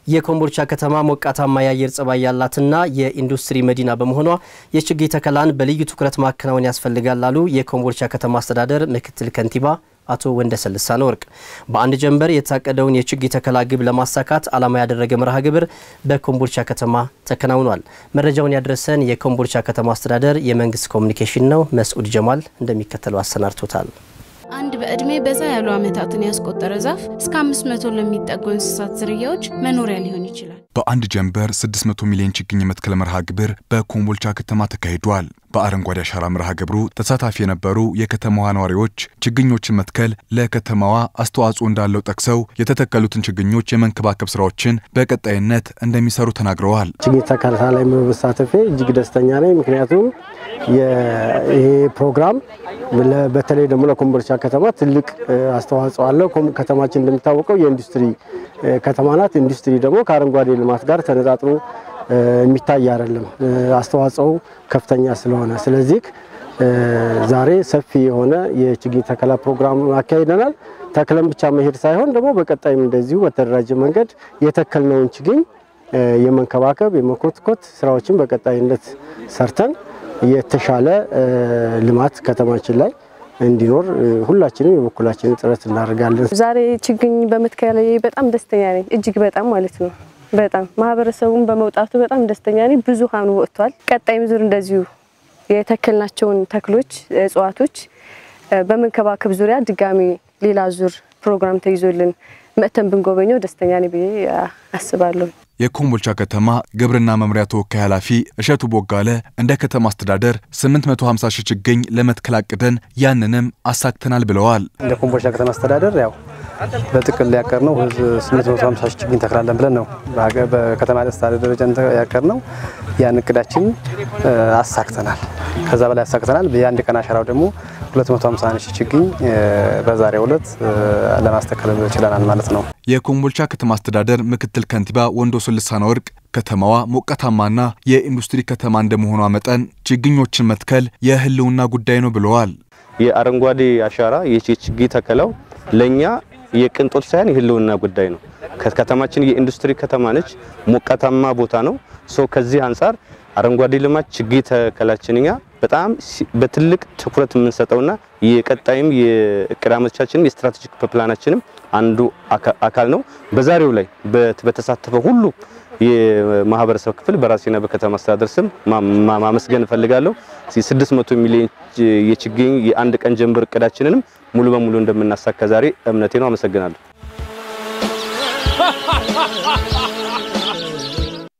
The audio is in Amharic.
የኮምቦልቻ ከተማ ሞቃታማ የአየር ጸባይ ያላትና የኢንዱስትሪ መዲና በመሆኗ የችግኝ ተከላን በልዩ ትኩረት ማከናወን ያስፈልጋል ላሉ የኮምቦልቻ ከተማ አስተዳደር ምክትል ከንቲባ አቶ ወንደሰን ልሳነ ወርቅ በአንድ ጀንበር የታቀደውን የችግኝ ተከላ ግብ ለማሳካት ዓላማ ያደረገ መርሃ ግብር በኮምቦልቻ ከተማ ተከናውኗል። መረጃውን ያደረሰን የኮምቦልቻ ከተማ አስተዳደር የመንግስት ኮሚኒኬሽን ነው። መስዑድ ጀማል እንደሚከተለው አሰናድቶታል። አንድ በዕድሜ በዛ ያሉ ዓመታትን ያስቆጠረ ዛፍ እስከ 500 ለሚጠጉ እንስሳት ዝርያዎች መኖሪያ ሊሆን ይችላል። በአንድ ጀንበር 600 ሚሊዮን ችግኝ የመትከል መርሃ ግብር በኮምቦልቻ ከተማ ተካሂዷል። በአረንጓዴ አሻራ መርሃ ግብሩ ተሳታፊ የነበሩ የከተማዋ ነዋሪዎች ችግኞችን መትከል ለከተማዋ አስተዋጽኦ እንዳለው ጠቅሰው የተተከሉትን ችግኞች የመንከባከብ ስራዎችን በቀጣይነት እንደሚሰሩ ተናግረዋል። ችግኝ ተከላ ላይ በመሳተፌ እጅግ ደስተኛ ነኝ። ምክንያቱም ይሄ ፕሮግራም በተለይ ደግሞ ለኮምቦልቻ ከተማ ትልቅ አስተዋጽኦ አለው። ከተማችን እንደሚታወቀው የኢንዱስትሪ ከተማ ናት። ኢንዱስትሪ ደግሞ ከአረንጓዴ ልማት ጋር ተነጣጥሮ የሚታይ አይደለም። አስተዋጽኦው ከፍተኛ ስለሆነ ስለዚህ ዛሬ ሰፊ የሆነ የችግኝ ተከላ ፕሮግራም አካሂደናል። ተክለን ብቻ መሄድ ሳይሆን ደግሞ በቀጣይም እንደዚሁ በተደራጀ መንገድ የተከልነውን ችግኝ የመንከባከብ የመኮትኮት ስራዎችን በቀጣይነት ሰርተን የተሻለ ልማት ከተማችን ላይ እንዲኖር ሁላችንም የበኩላችንን ጥረት እናደርጋለን። ዛሬ ችግኝ በመትከል በጣም ደስተኛ ነኝ፣ እጅግ በጣም ማለት ነው። በጣም ማህበረሰቡን በመውጣቱ በጣም ደስተኛ ነኝ። ብዙሃኑ ወጥቷል። ቀጣይም ዙር እንደዚሁ የተከልናቸውን ተክሎች፣ እጽዋቶች በመንከባከብ ዙሪያ ድጋሚ ሌላ ዙር ፕሮግራም ተይዞልን መጥተን ብንጎበኘው ደስተኛ ነኝ ብዬ አስባለሁ። የኮምቦልቻ ከተማ ግብርና መምሪያ ተወካይ ኃላፊ እሸቱ ቦጋለ እንደ ከተማ አስተዳደር 850 ሺህ ችግኝ ለመትከል አቅደን ያንንም አሳክተናል ብለዋል። እንደ ኮምቦልቻ ከተማ አስተዳደር ያው በጥቅል ያቀር ነው 850 ሺህ ችግኝ ተክላለን ብለን ነው በከተማ አስተዳደር ደረጃ ያቀር ነው። ያን እቅዳችን አሳክተናል። ከዛ በላይ አሳክተናል። የአንድ ቀን አሻራው ደግሞ 250 ሺህ ችግኝ በዛሬው ዕለት ለማስተከል ችለናል ማለት ነው። የኮምቦልቻ ከተማ አስተዳደር ምክትል ከንቲባ ወንዶሰን ልሳነ ወርቅ ከተማዋ ሞቃታማና የኢንዱስትሪ ከተማ እንደመሆኗ መጠን ችግኞችን መትከል የሕልውና ጉዳይ ነው ብለዋል። የአረንጓዴ አሻራ የችግኝ ተከላው ለኛ የቅንጦት ሳይሆን የሕልውና ጉዳይ ነው። ከተማችን የኢንዱስትሪ ከተማ ነች። ሞቃታማ ቦታ ነው። ሶ ከዚህ አንጻር አረንጓዴ ልማት ችግኝ ተከላችን እኛ በጣም በትልቅ ትኩረት የምንሰጠውና የቀጣይም የእቅድ ዓመቶቻችንም የስትራቴጂክ ፕላናችንም አንዱ አካል ነው። በዛሬው ላይ በተሳተፈው ሁሉ የማህበረሰብ ክፍል በራሴና በከተማ አስተዳደር ስም ማመስገን እፈልጋለሁ። 600 ሚሊዮን የችግኝ የአንድ ቀን ጀንበር እቅዳችንንም ሙሉ በሙሉ እንደምናሳካ ዛሬ እምነቴ ነው። አመሰግናለሁ።